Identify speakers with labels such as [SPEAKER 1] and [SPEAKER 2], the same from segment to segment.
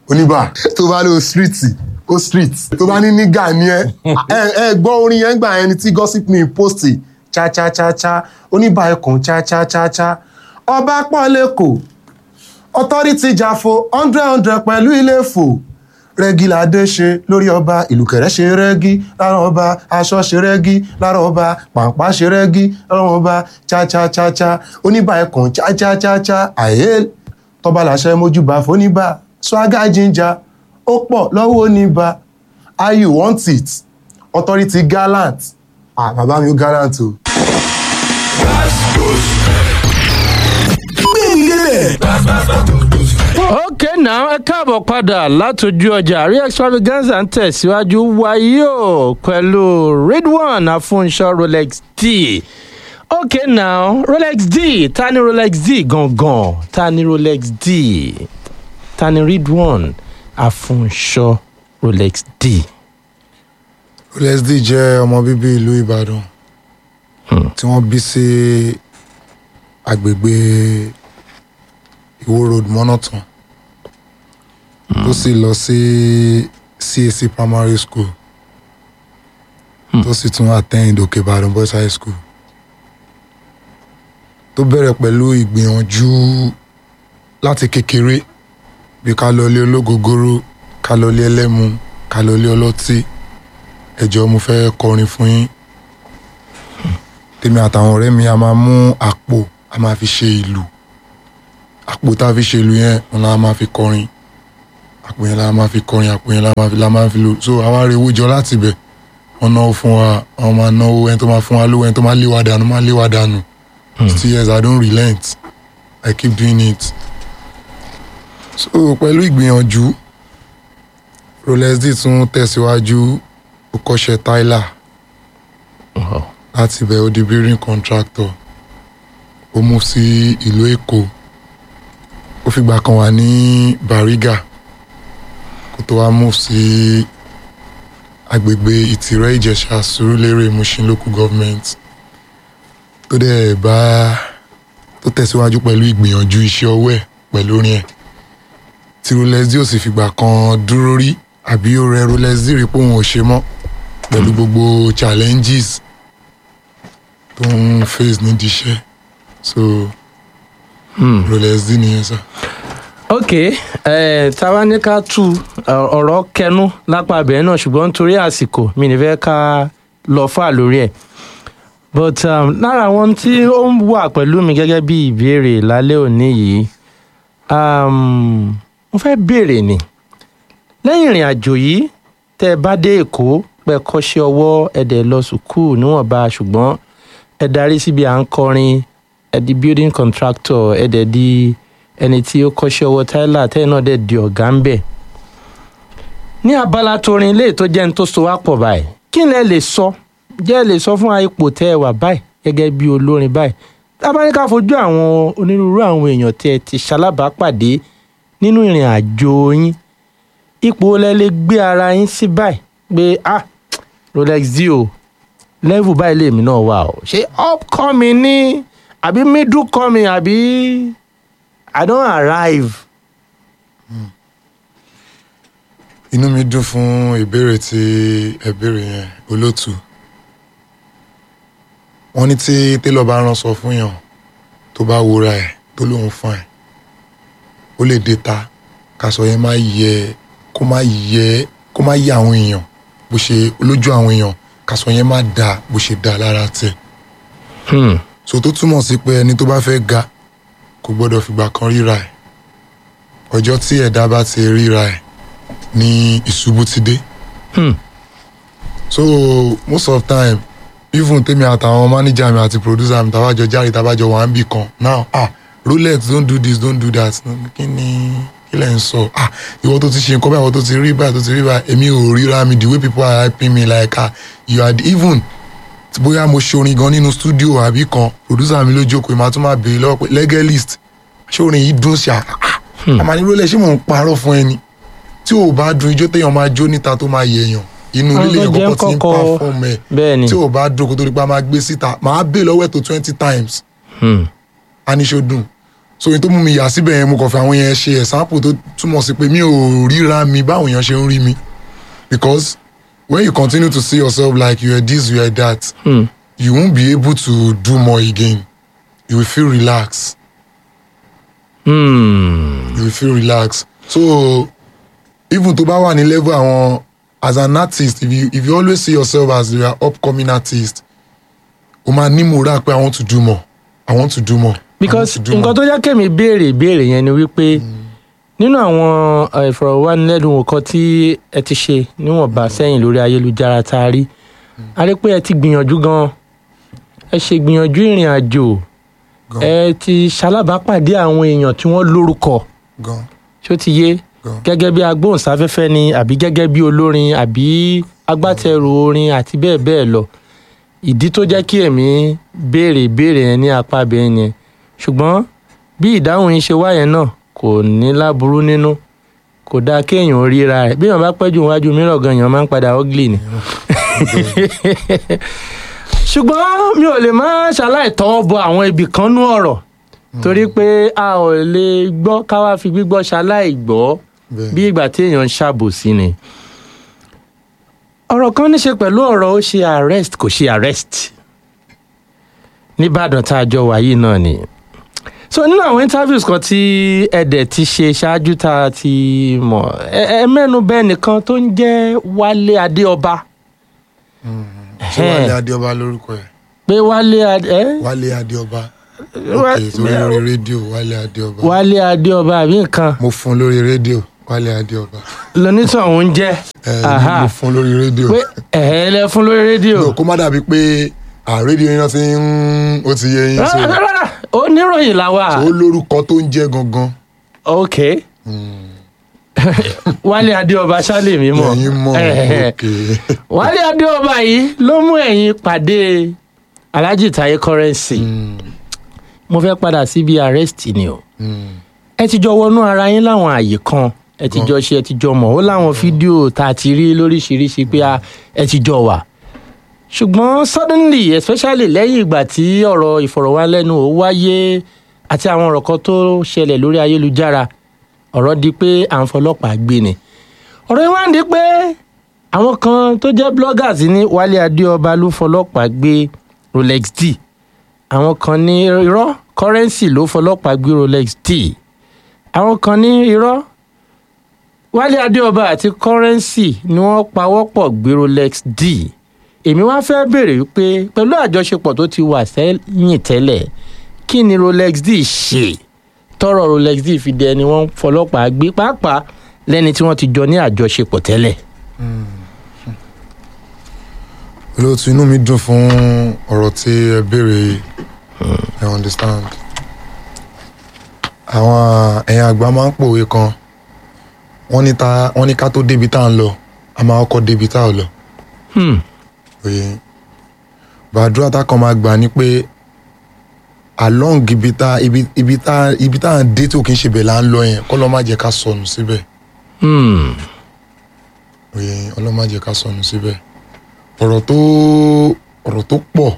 [SPEAKER 1] oníbà tó bá lọ street ó street tó bá ní nígà ni ẹ ẹ ẹ gbọ́ orin yẹn gbà ẹni tí gossip me post cha cha cha cha oníbà ẹkùn cha cha cha cha ọba pọ̀ lẹ́kọ̀ọ́ authority jafo hundred hundred pẹ̀lú ilé fò rẹ́gí ládé ṣe lórí ọba ìlùkẹ̀rẹ́ ṣe rẹ́gí lára ọba aṣọ ṣe rẹ́gí lára ọba pàǹpá ṣe rẹ́gí lára ọba cha-cha-cha-cha oníbà ẹkùn cha-cha-cha-cha àyè tọba làṣẹ mójúbà fóníbà swagger ginger ó pọ̀ lọ́wọ́ oníbà how you want it authority gallant ah bàbá mi ó gallant o.
[SPEAKER 2] ok now ẹ káàbọ̀ padà látọjú ọjà àrí extravaganza ń tẹ̀síwájú wáyé o pẹ̀lú ridwan afunṣọ rolex d ok now rolex d ta ni rolex d gangan ta ni rolex d ta ni ridwan afunṣọ rolex d.
[SPEAKER 3] rolex d jẹ́ ọmọ bíbí ìlú ìbàdàn tí wọ́n bí sí agbègbè ìwó road mọ́nàtàn tó sì lọ sí cac primary school tó sì tún attend òkè ìbàdàn boys high school tó bẹ̀rẹ̀ pẹ̀lú ìgbìyànjú láti kékeré bí ká lọ ilé ológogoro ká lọ ilé ẹlẹ́mu ká lọ ilé ọlọ́tí ẹ̀jọ̀ mo fẹ́ kọrin fún yín tèmi àtàwọn ọ̀rẹ́ mi a máa mú àpò a máa fi ṣe ìlù àpò tá a fi ṣe ìlù yẹn wọn la máa fi kọrin àpò yẹn la máa fi kọrin àpò yẹn la máa fi la máa fi lò so àwa rè owó jọ láti bẹ̀ wọn náwó fún wa wọn máa náwó ẹni tó máa fún wa lówó ẹni tó máa lé wa dànù máa lé wa dànù still yes i don't relent i keep doing it so pẹ̀lú ìgbìyànjú rolex d tún tẹ̀síwájú ó kọ́ṣẹ́ tyler láti ibẹ̀ ó di building contractor ó mú sí ìlú èkó ó fìgbà kan wà ní bariga kó tó wá mú sí agbègbè ìtìrẹ́ ìjẹ̀ṣà sùúrùlérè mushin local government tó dẹ̀ bá tó tẹ̀síwájú pẹ̀lú ìgbìyànjú iṣẹ́ ọwọ́ ẹ̀ pẹ̀lú orin ẹ̀ tí rolexi ò sì fìgbà kan dúró rí àbí ó rẹ rolexi rí pé òun ò ṣe mọ́ pẹ̀lú gbogbo challenges tó ń face nídìí iṣẹ́ so rolexi nìyẹn sá.
[SPEAKER 2] ok ẹ táwa ní ká tú ọ̀rọ̀ kẹnu lápá abẹ́rẹ́ náà ṣùgbọ́n nítorí àsìkò mi ní fẹ́ ká lọ fà lórí ẹ̀ but um, lára àwọn tí ó ń wà pẹ̀lú mi gẹ́gẹ́ bí ìbéèrè lálẹ́ òní yìí um, mo fẹ́ béèrè ni lẹ́yìn ìrìn àjò yìí tẹ́ ẹ bá dé èkó pẹ́ kọ́ṣẹ́ ọwọ́ ẹ̀dẹ̀ lọ sùkúù níwọ̀nba ṣùgbọ́n ẹ darí síbi à ń kọrin ẹ di building contractor ẹ dẹ̀ di ẹni tí ó kọ́ṣẹ́ ọwọ́ tyler tẹ́yìn náà dẹ̀ di ọ̀gá ń bẹ̀. ní abala torin ilé tó jẹ́ ní tó so wá pọ̀ báyìí kí lẹ lè sọ jẹ́ lè sọ fún wa ipò tẹ́ ẹ wà báyìí gẹ́gẹ́ bí olórin báyìí tábánikà fojú àwọn onírúurú àwọn èèyàn tí ẹ ti ṣalábàápàdé nínú ìrìn àjò yín ipò lẹ lè gbé ara yín sí báyìí pé ah rolex dio level báyìí lèmi náà wà o ṣé upcoming ní àbí middle coming àbí i don arrive.
[SPEAKER 3] inú mi dùn fún ìbéèrè tí ẹ béèrè yẹn olóòtú wọn ní tí télọ̀ bá ránṣọ fún yàn tó bá wúra ẹ̀ tó lóun fún ẹ̀ ó lè dé ta kásọ yẹn má yẹ kó má yẹ kó má yẹ àwọn èèyàn bó ṣe lójú àwọn èèyàn kásọ yẹn má da bó ṣe da lára tẹ̀
[SPEAKER 2] Hmm.
[SPEAKER 3] so tó túmọ̀ sí pé ẹni tó bá fẹ́ ga kò gbọ́dọ̀ fìgbà kan ríra ẹ̀ ọjọ́ tí ẹ̀dá bá ti ríra ẹ̀ ní ìṣubú ti dé
[SPEAKER 2] Hmm.
[SPEAKER 3] so most of time even tèmi àtàwọn manager mi àti producer mi tàbájọ jáde tàbájọ wà ń bì kan now ah rolex don't do this don't do that kí ni kí lẹ̀ ń sọ ah ìwọ tó ti ṣe nǹkan báyìí ìwọ tó ti rí báyìí tó ti rí báyìí èmi ò ríra mi the way people are hyping me like ah you are the, even tí bóyá mo ṣe orin gan nínú studio àbí kan producer mi ló jókòó ìmọ̀ àtúmọ̀ béèrè lọ́wọ́ pé legalist ṣé orin yìí dùn sí àá àmà ní rolex ṣé mò ń parọ́ fún ẹni tí ò bá dùn ijó téèyàn máa jó níta tó máa yẹ èèyàn inú
[SPEAKER 2] Àwọn
[SPEAKER 3] ilé
[SPEAKER 2] tó
[SPEAKER 3] èèyàn
[SPEAKER 2] jẹ́
[SPEAKER 3] kọ́kọ́ ti ń
[SPEAKER 2] kọ́kọ́-
[SPEAKER 3] perform ẹ̀
[SPEAKER 2] bẹ́ẹ̀ ni
[SPEAKER 3] tí ò bá dùn kó tó di pa máa gbé síta máa bè lọ́wọ́ ẹ̀ tó twenty times
[SPEAKER 2] Hmm.
[SPEAKER 3] aníṣó dùn so ohun tó mú mi yà síbẹ̀ yẹn mo kàn fẹ́ àwọn yẹn ṣe example tó túmọ̀ sí pé mi ò ríra mi báwọn èèyàn ṣe ń rí mi because when you continue to see yourself like you are this you are that
[SPEAKER 2] Hmm.
[SPEAKER 3] you won't be able to do more again you will feel relaxed
[SPEAKER 2] Hmm.
[SPEAKER 3] you will feel relaxed so even tó bá wà ní level àwọn as an artist if you if you always see yourself as you are upcoming artist o máa ní moral pé i want to do more i want to do more
[SPEAKER 2] because
[SPEAKER 3] I want to do
[SPEAKER 2] nǹkan
[SPEAKER 3] more.
[SPEAKER 2] tó jẹ́ kémi béèrè ìbéèrè yẹn ni wípé nínú àwọn eh, ìfọ̀rọ̀wánilẹ́nuwò kan tí ẹ ti ṣe níwọ̀nba sẹ́yìn lórí ayélujára tá a rí a rí pé ẹ ti gbìyànjú gan ẹ ṣe gbìyànjú ìrìn àjò
[SPEAKER 3] Gan.
[SPEAKER 2] ẹ ti ṣalábàápàdé àwọn èèyàn tí wọ́n lórúkọ
[SPEAKER 3] gan
[SPEAKER 2] ṣó ti yé
[SPEAKER 3] gan
[SPEAKER 2] gẹ́gẹ́ bí agbóhùnsáfẹ́fẹ́ ni àbí gẹ́gẹ́ bí olórin àbí agbátẹrù orin àti bẹ́ẹ̀ bẹ́ẹ̀ lọ ìdí tó jẹ́ kí èmi béèrè ìbéèrè yẹn ní apá abẹ́ yẹn ṣùgbọ́n bí ìdáhùn yín ṣe wá yẹn náà kò ní láburú nínú kò dáa kéèyàn ríra rẹ̀ bí èèyàn bá pẹ́ jù wájú mìíràn gan èèyàn máa ń padà ugly ni. ṣùgbọ́n mi ò lè má ṣaláì tọwọ́ bọ àwọn ibì kan nú ọ̀rọ̀ torí pé a ò lè gbọ́ ká wá fi gbígbọ́ ṣaláì gbọ́
[SPEAKER 3] bẹ́ẹ̀
[SPEAKER 2] bí ìgbà tí èèyàn ń ṣàbòsí ni. ọ̀rọ̀ kan ní ṣe pẹ̀lú ọ̀rọ̀ ó ṣe arrest kò ṣe arrest nìbàdàn tá a jọ wà yìí náà ni. so nínú àwọn interviews kan tí ẹ̀dẹ̀ ti ṣe ṣáájú tá a ti mọ̀ ẹ ẹ mẹ́nu bẹ́ẹ̀ nìkan tó ń jẹ́ wálé adéọba.
[SPEAKER 3] ṣé wálé adéọba lórúkọ ẹ
[SPEAKER 2] pé wálé adé ẹ
[SPEAKER 3] wálé adéọba
[SPEAKER 2] Wá-
[SPEAKER 3] ok sórí lórí rédíò wálé adéọba
[SPEAKER 2] wálé adéọba àbí nǹkan
[SPEAKER 3] mo fún lórí rédíò wálé adéọba
[SPEAKER 2] lónítàn òun jẹ́
[SPEAKER 3] ẹ
[SPEAKER 2] Aha.
[SPEAKER 3] mo fún lórí rédíò
[SPEAKER 2] pé ẹ̀ẹ́ lẹ fún lórí rédíò.
[SPEAKER 3] no kó má dàbí pé à rédíò yín náà ti ń ó ti yé yín so
[SPEAKER 2] rárá rárá oníròyìn làwà.
[SPEAKER 3] ó lórúkọ tó ń jẹ́ gangan
[SPEAKER 2] ok wálé adéọba ṣálẹ mi mọ
[SPEAKER 3] ẹ̀yin mọ̀
[SPEAKER 2] Eh,
[SPEAKER 3] ok
[SPEAKER 2] wálé adéọba yìí ló mú ẹ̀yin pàdé alhaji taye currency
[SPEAKER 3] Mm,
[SPEAKER 2] mo fẹ́ padà síbi arrest ni o
[SPEAKER 3] mm,
[SPEAKER 2] ẹ ti jọ wọnú ara yín láwọn àyè kan ẹ ti jọ ṣe ẹ ti jọ mọ̀ ó láwọn fídíò tá a ti rí lóríṣiríṣi pé a- ẹ ti jọ wà ṣùgbọ́n suddenly especially lẹ́yìn ìgbà tí ọ̀rọ̀ ìfọ̀rọ̀wánilẹ́nuwò wáyé àti àwọn ọ̀rọ̀ kan tó ṣẹlẹ̀ lórí ayélujára ọ̀rọ̀ di pé à ń fọlọ́pàá gbé ni ọ̀rọ̀ yìí wá ń di pé àwọn kan tó jẹ́ bloggers ní wálé adéọba ló fọlọ́pàá gbé rolex d àwọn kan ní irọ́ currency ló fọlọ́pàá gbé rolex d àwọn kan ní irọ́ wálé adéọba àti currency ni wọ́n pawọ́pọ̀ gbé rolex d èmi wá fẹ́ béèrè wípé pẹ̀lú àjọṣepọ̀ tó ti wà sẹ́yìn tẹ́lẹ̀ kí ni rolex d ṣe tọrọ rolex d fi di ẹni wọ́n fọlọ́pàá gbé pàápàá lẹ́ni tí wọ́n ti jọ ní àjọṣepọ̀ tẹ́lẹ̀.
[SPEAKER 3] olóòtú inú mi dùn fún ọ̀rọ̀ tí ẹ béèrè yìí I understand àwọn ẹ̀yin àgbà máa ń pòwe kan wọ́n ní ta wọ́n ní ká tó débi tá à ń lọ a máa kọ́kọ́ débi tá à lọ
[SPEAKER 2] Hmm.
[SPEAKER 3] òye bàdúrà tá kan máa gbà ní pé along ibi tá ibi ibi tá ibi tá à ń dé tó kì í ṣe bẹ̀ là ń lọ yẹn kọ́ lọ́ má jẹ́ ká sọnù síbẹ̀
[SPEAKER 2] Hmm.
[SPEAKER 3] òye ọlọ́ má jẹ́ ká sọnù síbẹ̀ ọ̀rọ̀ tó ọ̀rọ̀ tó pọ̀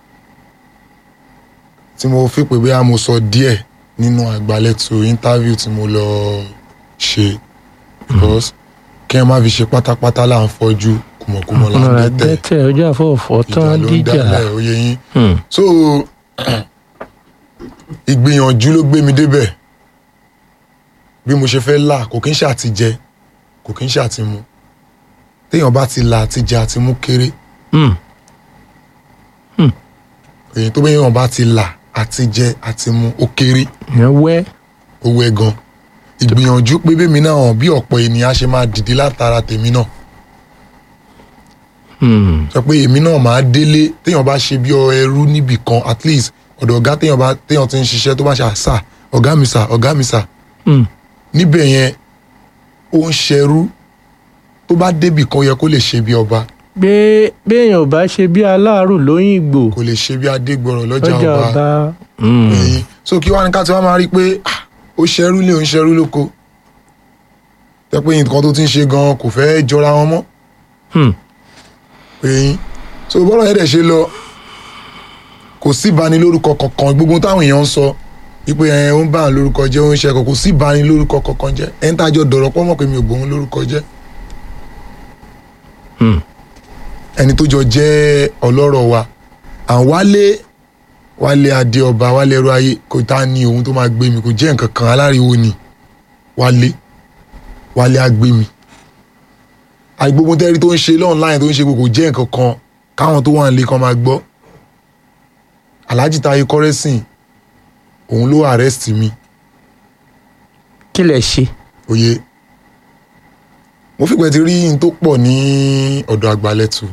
[SPEAKER 3] tí mo fi pé bóyá mo sọ díẹ̀ nínú àgbálẹ̀tò interview tí mo lọ ṣe because kí ẹ má fi ṣe pátápátá là ń fọjú kùmọ̀kùmọ̀ là ń
[SPEAKER 2] ọ̀rọ̀
[SPEAKER 3] dẹ́tẹ̀
[SPEAKER 2] àgbẹ̀tẹ̀ ọjọ́ àfọwọ́fọ́
[SPEAKER 3] ìjà
[SPEAKER 2] tán
[SPEAKER 3] ló ń
[SPEAKER 2] díjà.
[SPEAKER 3] dálẹ̀ òye yín
[SPEAKER 2] Hmm.
[SPEAKER 3] so ìgbìyànjú ló gbé mi débẹ̀ bí mo ṣe fẹ́ là kò kí ń ṣàtijẹ kò kí ń ṣàtimu téèyàn bá ti là àtijẹ àtimú kéré
[SPEAKER 2] Hmm.
[SPEAKER 3] èyí tó bẹ́ẹ̀ yàn bá ti là àtijẹ àtimú ó kéré
[SPEAKER 2] ìyẹn wẹ́.
[SPEAKER 3] ó wẹ́ gan ìgbìyànjú pé bẹ́ẹ̀ mi náà hàn bí ọ̀pọ̀ ènìyàn ṣe máa dìde látara tèmi náà
[SPEAKER 2] Hmm.
[SPEAKER 3] sọ pé èmi náà máa délé téèyàn bá ṣe bí ọ ẹrú níbì kan at least ọ̀dọ̀ ọ̀gá téèyàn bá téèyàn ti ń ṣiṣẹ́ tó bá ṣe àṣà ọ̀gá mi sà ọ̀gá mi sà
[SPEAKER 2] Hmm.
[SPEAKER 3] níbẹ̀ yẹn ó ń ṣẹrú tó bá débì kan ó yẹ kó lè ṣe bí ọba
[SPEAKER 2] pé béèyàn ò bá ṣe bí aláàrù lóyìnbó
[SPEAKER 3] kò lè ṣe bí adégbọràn lọ́jà
[SPEAKER 2] ọjà
[SPEAKER 3] ọba
[SPEAKER 2] ọba. Hmm.
[SPEAKER 3] ẹ̀yìn so kí wàá ní ká tí wàá máa rí i pé ah, ó ṣẹrú lé ó ń ṣẹrú lóko tẹ pé nǹkan tó ti ń ṣe gan kò fẹ́ jọra wọn mọ́
[SPEAKER 2] Hmm.
[SPEAKER 3] ẹ̀yìn so bọ́lá yẹn dẹ̀ ṣe lọ kò sí ìbanilórúkọ kankan gbogbo táwọn èèyàn ń sọ ipe ẹ ń bá àwọn lórúkọ jẹ́ ó ń ṣe ẹ̀kọ́ kò sí ìbáni lórúkọ kankan jẹ́ ẹ̀ ń tàjọ dọ̀rọ̀ pọ́ mọ̀ pé mi ò bòun lórúkọ jẹ́
[SPEAKER 2] Hmm.
[SPEAKER 3] ẹni tó jọ jẹ́ ọlọ́rọ̀ wa à ń wálé wálé adé ọba wálé ẹrú ayé kò tá ní ohun tó máa gbé mi kò jẹ́ nǹkan kan aláriwo ni wálé wálé á gbé mi àgbógun tẹ́rí tó ń ṣe lọ́nláìn tó ń ṣe kò jẹ́ nǹkan kan káwọn tó wà nílé kan máa gbọ́ alhaji taye kọ́rẹ́sìn òun ló arrest mi
[SPEAKER 2] kí lẹ ṣe.
[SPEAKER 3] òye mo fìgbẹ́ ti rí n tó pọ̀ ní ọ̀dọ̀ àgbàlẹ̀tù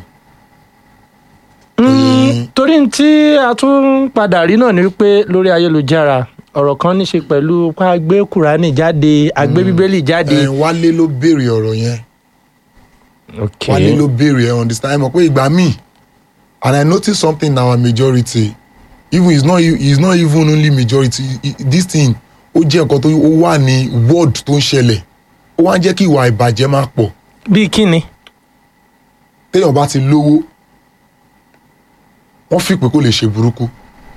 [SPEAKER 2] Mm, torí n tí a tún padà rí náà ni wípé lórí ayélujára ọ̀rọ̀ kan ní ṣe pẹ̀lú pa gbé kùránì jáde àgbé bíbélì jáde.
[SPEAKER 3] ẹ̀ wálé ló béèrè ọ̀rọ̀ yẹn
[SPEAKER 2] ok
[SPEAKER 3] wálé ló béèrè ẹ̀ understand ẹ̀ mọ̀ pé ìgbà míì and I notice something in our majority even it's not it's not even only majority i- i- this thing ó jẹ́ nǹkan tó ó wà ní word tó ń ṣẹlẹ̀ ó wá ń jẹ́ kí ìwà ìbàjẹ́ máa pọ̀
[SPEAKER 2] bíi kíni.
[SPEAKER 3] téèyàn bá ti lówó wọ́n fi pé kó lè ṣe burúkú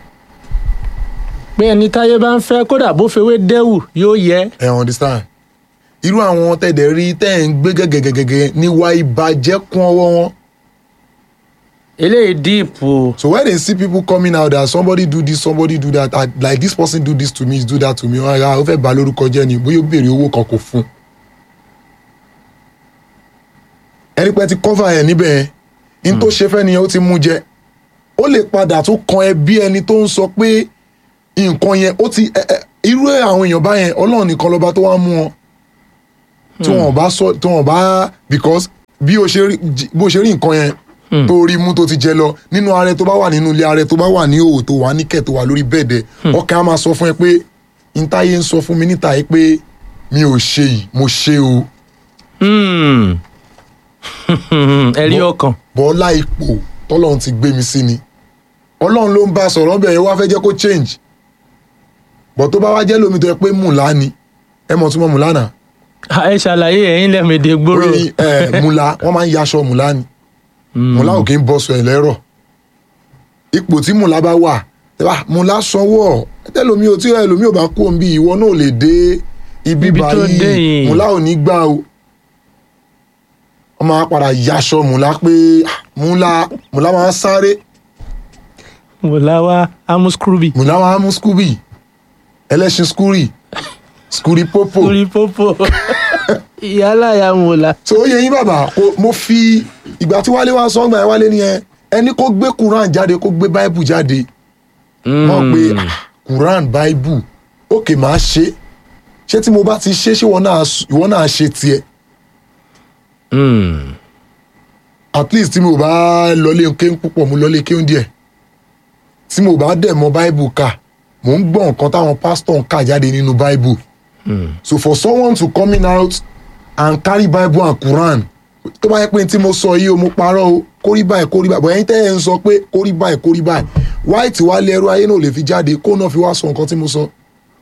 [SPEAKER 2] pé ẹni táyé bá ń fẹ́ kódà bó fewé dẹ́wù yóò yẹ.
[SPEAKER 3] ẹ understand irú àwọn tẹ̀dẹ̀ rí tẹ́ ẹ̀ ń gbé gẹ́gẹ́gẹ́gẹ́ níwá ìbàjẹ́ kún ọwọ́ wọn
[SPEAKER 2] eléyìí díìpù
[SPEAKER 3] so when they see people coming out that somebody do this somebody do that ah, like this person do this to me do that to me wọn ra ó fẹ́ bà lórúkọ jẹ́ ni bóyá ó béèrè owó kan kò fún ẹni pẹ́ ti cover ẹ̀ níbẹ̀ yẹn n tó ṣe fẹ́ nìyẹn ó ti mú jẹ ó lè padà tún kan ẹbí ẹni tó ń sọ pé nǹkan yẹn ó ti ẹ- ẹ- irú ẹ̀ àwọn èèyàn báyẹn ọlọ́run nìkan lọ́ba tó wá mú wọn tí wọn bá sọ tí wọn bá because bí o ṣe rí jí- bó ṣe rí nǹkan yẹn tó rí mú tó ti jẹ lọ nínú ààrẹ tó bá wà nínú ilé ààrẹ tó bá wà ní òwò tó wà níkẹ̀ tó wà lórí bẹ́ẹ̀dẹ̀ ọkàn á máa sọ fún ẹ pé ntáyé ń sọ fún mi níta yìí pé mi ò ṣe yìí mo ṣe o
[SPEAKER 2] Hmm. ẹ̀rí ọkàn.
[SPEAKER 3] bọ́lá ipò tọ́lọ́run ti gbé mi sí ni ọlọ́run ló ń bá a sọ̀rọ̀ bẹ́ẹ̀ wá fẹ́ jẹ́ kó change bọ̀ tó bá wá jẹ́ lómi tó yẹ pé mùlá ni ẹ mọ̀ túmọ̀ mùlá náà
[SPEAKER 2] ẹ ṣàlàyé ẹ̀yin lẹ́mẹ̀dẹ̀ gbòòrò.
[SPEAKER 3] orí ẹ mùlá wọ́n máa ń yaṣọ mùlá ni mùlá ò kí ń bọ́sọ ẹ̀ lẹ́rọ̀ ipò tí mùlá bá wà tẹ́lá mùlá sanwó ọ̀ tẹ́lómi ò tí ẹlòmí ò bá kú òun bí ìwọ náà ò lè dé ibi
[SPEAKER 2] Ibi tó dé
[SPEAKER 3] báyìí
[SPEAKER 2] yìí.
[SPEAKER 3] mùlá ò ní gbà o wọ́n máa padà yaṣọ mùlá pé ah, mùlá mùlá máa ń sáré
[SPEAKER 2] mọ̀láwá amuskrubi.
[SPEAKER 3] mùlá máa ń mú skúbì ẹlẹ́ṣin skúrì skúrì pópò
[SPEAKER 2] orí pópó ìyálà ya mọ̀lá.
[SPEAKER 3] so ó yẹ yín bàbá kó- mo fi ìgbà tí wálé wá sọ́ngbà ẹ̀ wálé nìyẹn ẹni kó gbé quran jáde kó gbé bible jáde wọ́n pe ah, quran bible òkè máa ṣe ṣé tí mo bá ti ṣe ṣé ìwọ náà ìwọ náà ṣe tiẹ̀
[SPEAKER 2] Hmm.
[SPEAKER 3] at least tí mo bá lọlé kéwòn púpọ̀ mo lọlé kéwòn díẹ̀ tí mo bá dẹ̀ mọ bible kà mò ń gbọ́ nǹkan táwọn pastor ń kà jáde nínú bible so for someone to coming out and carry bible and quran tó bá yẹ pé tí mo sọ yìí o mo parọ́ o kórí báyìí kórí báyìí bọ̀ ẹ̀yin tẹ́ ẹ̀ ń sọ pé kórí báyìí kórí báyìí white wá lé ẹrú ayé náà lè fi jáde kó náà fi wá sọ nǹkan tí mo sọ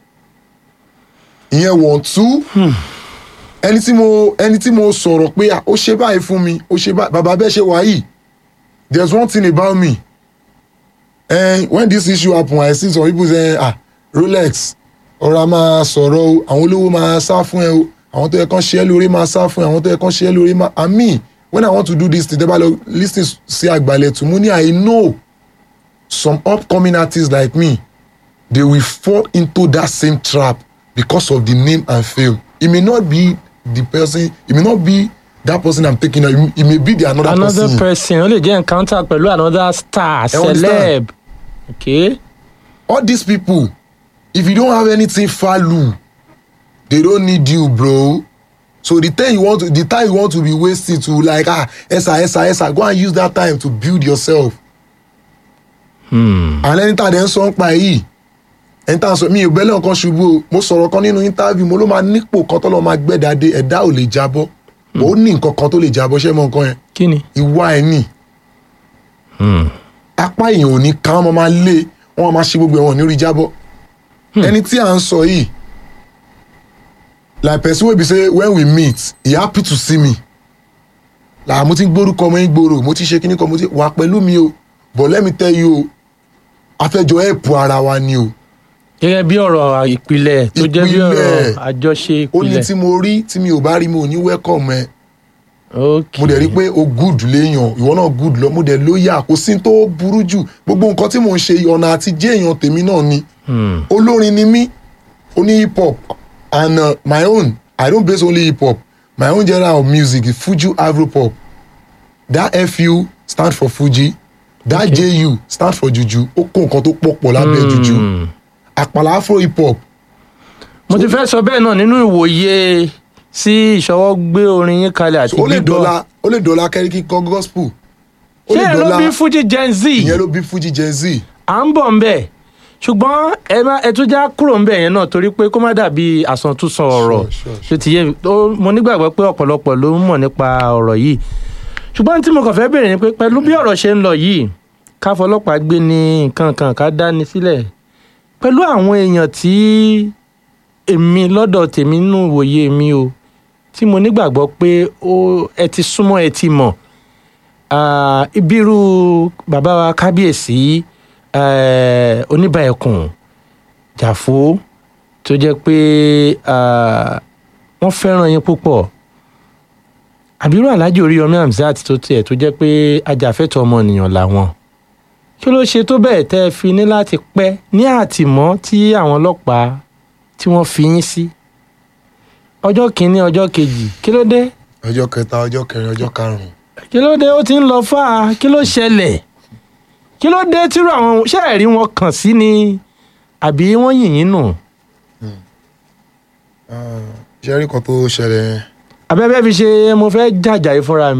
[SPEAKER 3] ìyẹn wọ̀n tú ẹni tí mo ẹni tí mo sọ̀rọ̀ pé ah, ó ṣe báyìí fún mi ó ṣe báyìí bàbá bẹ́ẹ̀ ṣe wà yìí there is one thing about me and when this issue happen i see some people say ah rolex ọ̀rọ̀ a máa sọ̀rọ̀ o àwọn olówó máa sá fún ẹ o àwọn tó yẹ kán ṣe é lórí máa sá fún ẹ àwọn tó yẹ kán ṣe é lórí máa and me when i want to do this thing tẹ́bá lọ lis ten sí àgbàlẹ̀ tù mú ní i know some upcoming artists like me they will fall into that same trap because of the name and fame it may not be the person it may not be that person i'm taking it may- it may be the another,
[SPEAKER 2] another
[SPEAKER 3] person.
[SPEAKER 2] person ó lè jẹ́ encounter pẹ̀lú another star
[SPEAKER 3] I understand.
[SPEAKER 2] celeb. okay.
[SPEAKER 3] all these people if you don't have anything value they don't need you bro so the time you want to the time you want to be wasting to like ah esa esa esa go and use that time to build yourself. Hmm. and ẹni tá a dẹ̀ ń sọ ń pa yìí ẹni tá a sọ mi ò bẹ́lẹ̀ nǹkan ṣubú o mo sọ̀rọ̀ kan nínú interview mo ló máa nípò kan tó lọ́ọ́ máa gbẹ́dàdé ẹ̀dá ò lè jábọ́ ó ní nǹkan kan tó lè jábọ́ ṣé mọ nǹkan yẹn
[SPEAKER 2] kí ni.
[SPEAKER 3] ìwà ẹ̀ nì apá èèyàn ò ní ká wọn máa lé wọn máa ṣe gbogbo ẹ̀wọ̀n ní orí jábọ́ ẹni tí à ń sọ yìí like person wey be say when we meet he happy to see me like mo ti ń gbórúkọ ọmọ yín gbòòrò mo ti ṣe kíní kan mo ti wà pẹ̀lú mi o but let me tell you o afẹ́jọ ẹ̀pù ara wa ni o
[SPEAKER 2] gẹ́gẹ́ bí ọ̀rọ̀ ìpìlẹ̀ tó jẹ́ bí ọ̀rọ̀
[SPEAKER 3] Ìpìlẹ̀.
[SPEAKER 2] àjọṣe
[SPEAKER 3] ó ní
[SPEAKER 2] ìpìlẹ̀
[SPEAKER 3] tí mo rí tí mi ò bá rí mi ò ní welcome ẹ
[SPEAKER 2] ok
[SPEAKER 3] mo dẹ̀ rí pé o good léèyàn ìwọ náà good lọ mo dẹ̀ lóyà kò sí tó burú jù gbogbo nǹkan tí mò ń ṣe ọ̀nà àti jẹ́ èèyàn tèmi náà ni
[SPEAKER 2] Hmm.
[SPEAKER 3] olórin ni mí oní hip hop and uh, my own i don't base only hip hop my own genre of music is fuji afropop that fu stand for fuji that
[SPEAKER 2] Okay.
[SPEAKER 3] ju stand for juju ó kó nǹkan tó pọ̀ pọ̀ lábẹ́ juju
[SPEAKER 2] Hmm.
[SPEAKER 3] àpàlà afro hip hop
[SPEAKER 2] mo ti fẹ́ sọ bẹ́ẹ̀ náà nínú ìwòye sí ìṣọwọ́ gbé orin yín kalẹ̀ àti
[SPEAKER 3] ó lè
[SPEAKER 2] gbígbọ́
[SPEAKER 3] dọ́là ó lè dọ́là kẹ́ríkì kọ́ gospel ó
[SPEAKER 2] ṣé
[SPEAKER 3] lè
[SPEAKER 2] ẹ ló
[SPEAKER 3] dọ́là
[SPEAKER 2] bí fuji gen z
[SPEAKER 3] ìyẹn ló bí fuji gen z
[SPEAKER 2] à ń bọ̀ ń bẹ̀ ṣùgbọ́n ẹ má ẹ tún já kúrò ń bẹ̀ yẹn náà torí pé kó má dàbí àsọtúnsọ ọ̀rọ̀
[SPEAKER 3] Sure, sure,
[SPEAKER 2] ṣe ti yé mi Ó- mo nígbàgbọ́ pé ọ̀pọ̀lọpọ̀ ló ń mọ̀ nípa ọ̀rọ̀ yìí ṣùgbọ́n tí mo kàn fẹ́ bèèrè ni pé pẹ̀lú bí ọ̀rọ̀ ṣe ń lọ yìí ká fọlọ́pàá gbé ní nǹkan kan ká dání sílẹ̀ pẹ̀lú àwọn èèyàn tí èmi lọ́dọ̀ tèmi nínú ìwòye mi o tí mo nígbàgbọ́ pé ó ẹ ti súnmọ́ ẹ ti mọ̀ Ah, ibiru bàbá wa kábíyèsí eh, oníbàẹ̀kùn jàfó tó jẹ́ pé ah, wọ́n fẹ́ràn yín púpọ̀ àbírú aláàjì oríyọmí hamzat tó tiẹ̀ tó jẹ́ pé ajàfẹ́tọ̀ọ́ ọmọnìyàn làwọn kí ló ṣe tó bẹ́ẹ̀ tẹ́ ẹ fi ní láti pẹ́ ní àtìmọ́ tí àwọn ọlọ́pàá tí wọ́n fi yín sí ọjọ́ kìíní ọjọ́ kejì kí ló dé
[SPEAKER 3] ọjọ́ kẹta ọjọ́ kẹrin ọjọ́ karùn-ún
[SPEAKER 2] kí ló dé ó ti ń lọ fà á kí ló ṣẹlẹ̀ kí ló dé tírú àwọn ṣẹ́ẹ̀rí wọn kàn sí ni àbí wọ́n yìn yín nù
[SPEAKER 3] ṣe rí kan tó ṣẹlẹ̀ yẹn
[SPEAKER 2] abẹ́bẹ́ fi ṣe mo fẹ́ jàjà yìí fúnra mi.